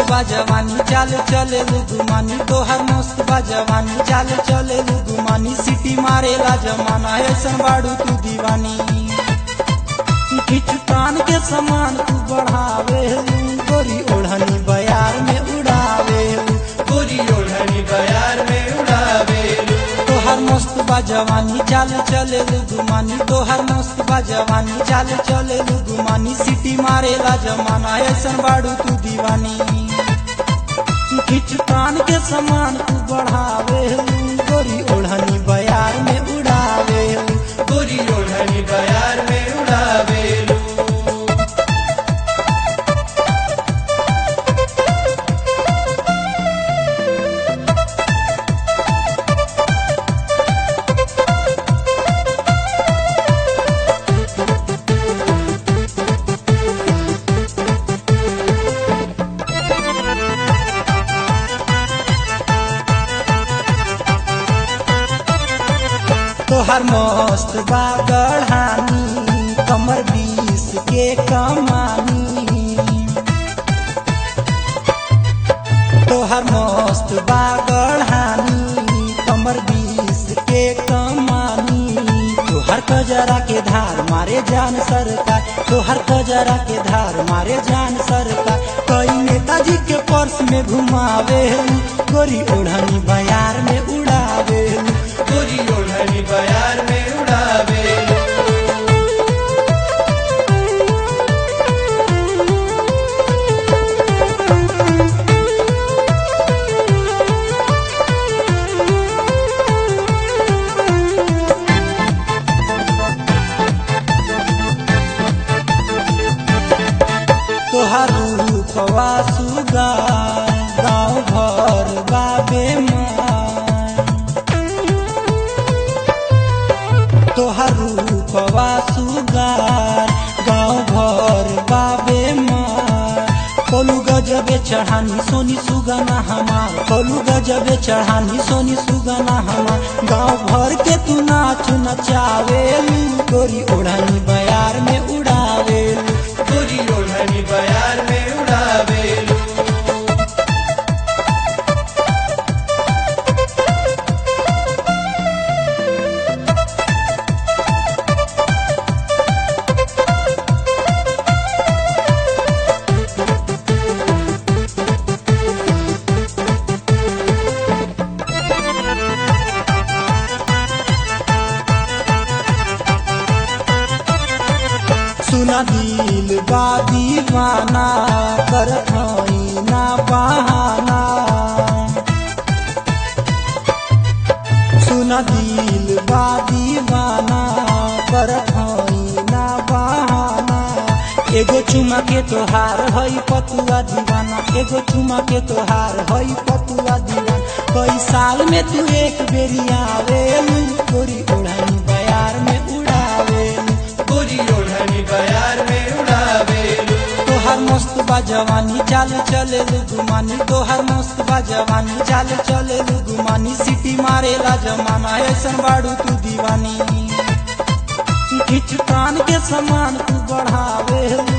बा जवानी चाल चले गुमानी तोहर मस्त बा जवानी चाल चले गुमानी सिटी मारेला जमाना ऐसन बाड़ू तू दीवानी खिच तान के समान तू बढ़ावे गोरी ओढ़नी बयार में उड़ावे गोरी ओढ़नी बयार में उड़ावे तोहर मस्त बा जवानी चाल चले गुमानी तोहर मस्त बा जवानी चाल चले गुमानी सिटी मारेला जमाना ऐसन बाड़ू तू दीवानी खिच तान के समान तू बढ़ावे गोरी ओढ़नी बयार में उड़ावे गोरी ओढ़नी बयार में उड़ावे तोहर मस्त बा गढ़ानी कमर बीस के कमानी तोहर मस्त बा गढ़ानी कमर बीस के कमानी तोहर कजरा के धार मारे जान सरकार तोहर कजरा के धार मारे जान सरकार कई नेताजी के पर्स में घुमावे गोरी ओढ़नी बयार में उड़ावे गोरी ओढ़नी बयार में उड़ावे तोहर रूपवा सुगा गाँव घर बाबे माँ तोहर रूपवा सुगार गाँव घर बाबे माँ कोलू गजबे चढ़ानी सोनी सुगना हमार कोलू गजबे चढ़ानी सोनी सुगना हमार गाँव भर के तू नाच नचावेलू गोरी ओढ़नी बयार में उड़ावेलू गोरी ओढ़नी बयार में उड़ावे सुना दिल बा दीवाना करत हई ना बहाना सुना दिल बा दीवाना करत हई ना बहाना एगो चुमा के तोहार हई पतुआ दीवाना एगो चुमा के तोहार हई पतुआ दीवाना कई साल में तू एक बेरी आवेलू गोरी ओढ़नी बयार में उड़ावेलू गोरी ओढ़नी बयार में उड़ावे तोहर मस्त बा जवानी चाल चले गुमानी तोहर मस्त बा जवानी चाल चले गुमानी सिटी मारेला जमाना ऐसन बाड़ू तू दीवानी खिच कान के समान तू बढ़ावे